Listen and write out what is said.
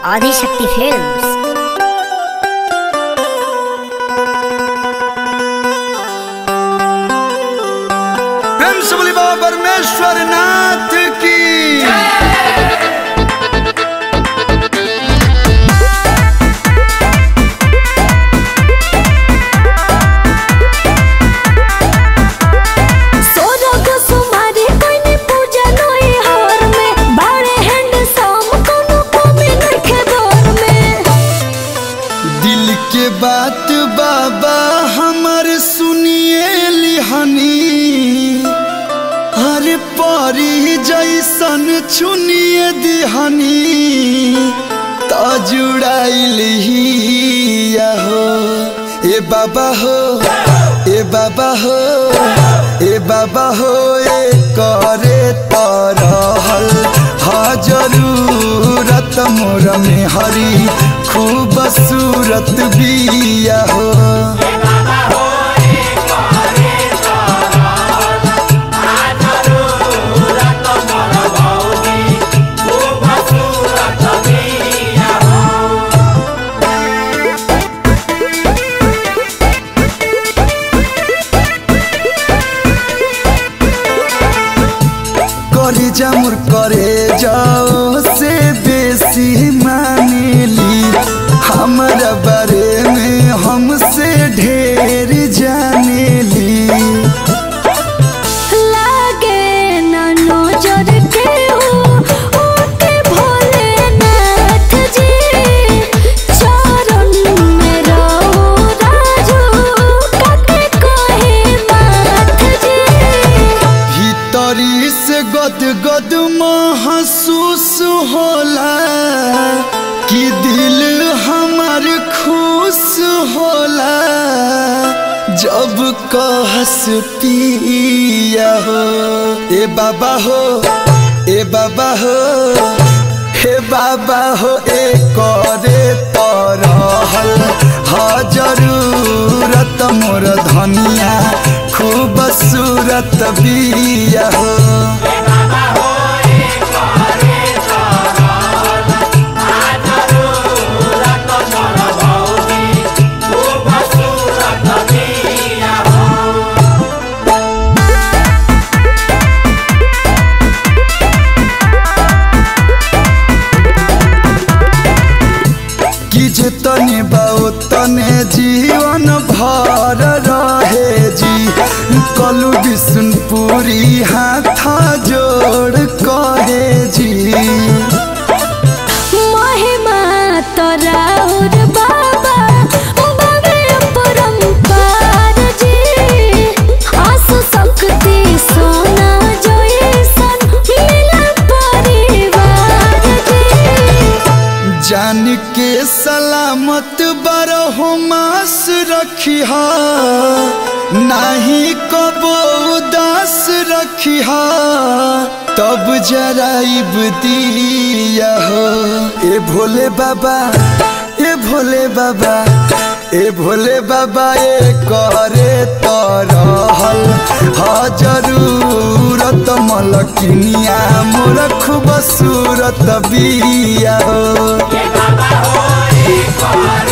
Adishakti films प्रेम से बोली बाबा परमेश्वर नाथ की सोरग सुमारी कोइनी पूजा नोई हार में बाड़े हैंड साम कोनो कमी नखे दौर में दिल के बात बाबा हमर सुनिए लिहनी हर परी जैसन चुनिए दिहनी त जुड़ाइल हिया हो ए बाबा हो ए बाबा हो ए बाबा हो ए करे तरहल हा जरूरत मोर में हरी खूब सूरत बिया हो करे जामुर करे जाओ से बेसी मानेली हमारा बारे में हमसे ढेर जानेली लागे ना नजर के हो ओके भोलेनाथ जी चरण में रहो राजू काके कहे माथ जी भीतरी से गद गद महसूस होला कि दिल हमार खुश होला जब कहस पिया हो ए बाबा हो ए बाबा हो हे बाबा हो ए करे तरहल हा जरूरत मोर धनिया खूब सूरत बिया हो कि जे तने बाओ तने जीवन भर रहे जी कलु विष्णुपुरी हाथ जोड़ कहे जी महिमा तराउर बाबा बाबे परम्पार जी आसु शक्ति सोना जैसन मिला परिवार जी जान के सलामत बरहो मास रखिहा नाही कबो उदास रखिहा तब जराइब दिया हो ए भोले बाबा ए भोले बाबा ए भोले बाबा ए करे तरहल हा जरूरत मलकिनिया मोर खूब सूरत बिया हो बाबा हो एक बार